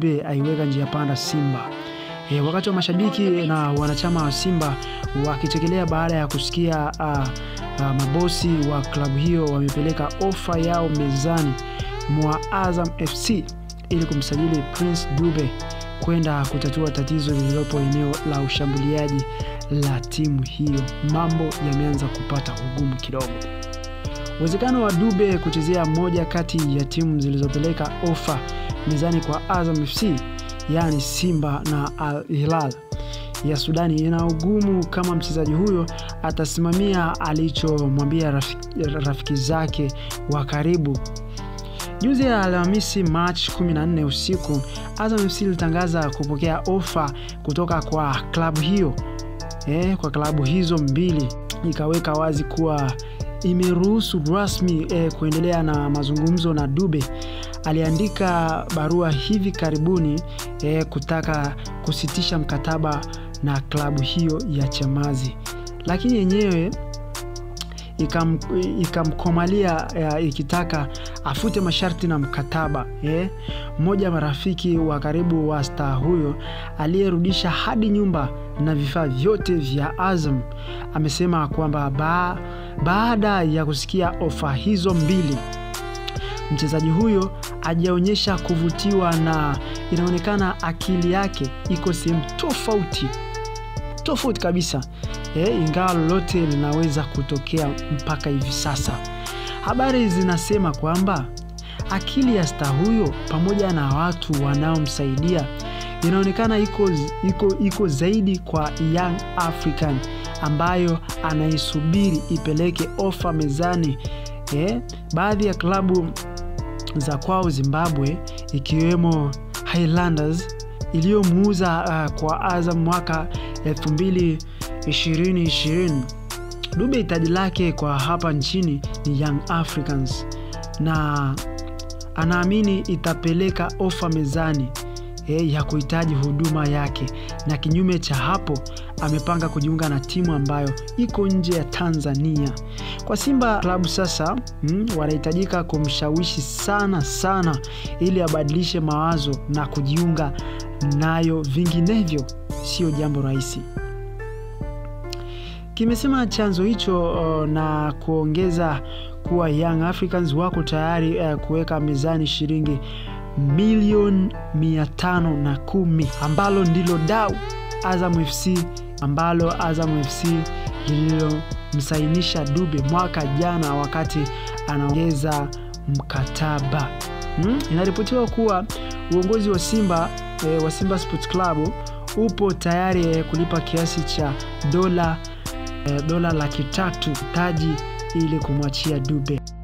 Dube aiweka njia panda Simba. E, wakati wa mashabiki na wanachama wa Simba wakichekelea baada ya kusikia uh, uh, mabosi wa klabu hiyo wamepeleka ofa yao mezani mwa Azam FC ili kumsajili Prince Dube kwenda kutatua tatizo lililopo eneo la ushambuliaji la timu hiyo. Mambo yameanza kupata ugumu kidogo. Uwezekano wa Dube kuchezea moja kati ya timu zilizopeleka ofa mezani kwa Azam FC yaani Simba na Al Hilal ya Sudani ina ugumu kama mchezaji huyo atasimamia alichomwambia rafiki, rafiki zake wa karibu. Juzi ya Alhamisi Machi 14 usiku, Azam FC ilitangaza kupokea ofa kutoka kwa klabu hiyo eh, kwa klabu hizo mbili, ikaweka wazi kuwa imeruhusu rasmi eh, kuendelea na mazungumzo na Dube. Aliandika barua hivi karibuni eh, kutaka kusitisha mkataba na klabu hiyo ya Chamazi, lakini yenyewe ikam, ikamkomalia eh, ikitaka afute masharti na mkataba eh. Mmoja marafiki wa karibu wa staa huyo aliyerudisha hadi nyumba na vifaa vyote vya Azam amesema kwamba ba, baada ya kusikia ofa hizo mbili mchezaji huyo hajaonyesha kuvutiwa na inaonekana akili yake iko sehemu tofauti tofauti kabisa e, ingawa lolote linaweza kutokea mpaka hivi sasa. Habari zinasema kwamba akili ya staa huyo pamoja na watu wanaomsaidia inaonekana iko, iko, iko zaidi kwa Young African ambayo anaisubiri ipeleke ofa mezani. E, baadhi ya klabu za kwao Zimbabwe ikiwemo Highlanders iliyomuuza uh, kwa Azam mwaka 2020 Dube hitaji lake kwa hapa nchini ni Young Africans na anaamini itapeleka ofa mezani e, ya kuhitaji huduma yake, na kinyume cha hapo amepanga kujiunga na timu ambayo iko nje ya Tanzania. Kwa Simba klabu sasa mm, wanahitajika kumshawishi sana sana ili abadilishe mawazo na kujiunga nayo, vinginevyo sio jambo rahisi, kimesema chanzo hicho uh, na kuongeza kuwa Young Africans wako tayari uh, kuweka mezani shilingi milioni mia tano na kumi ambalo ndilo dau Azam FC ambalo Azam FC lililomsainisha Dube mwaka jana wakati anaongeza mkataba hmm? Inaripotiwa kuwa uongozi wa Simba e, wa Simba Sports Club upo tayari e, kulipa kiasi cha dola e, dola laki tatu taji ili kumwachia Dube.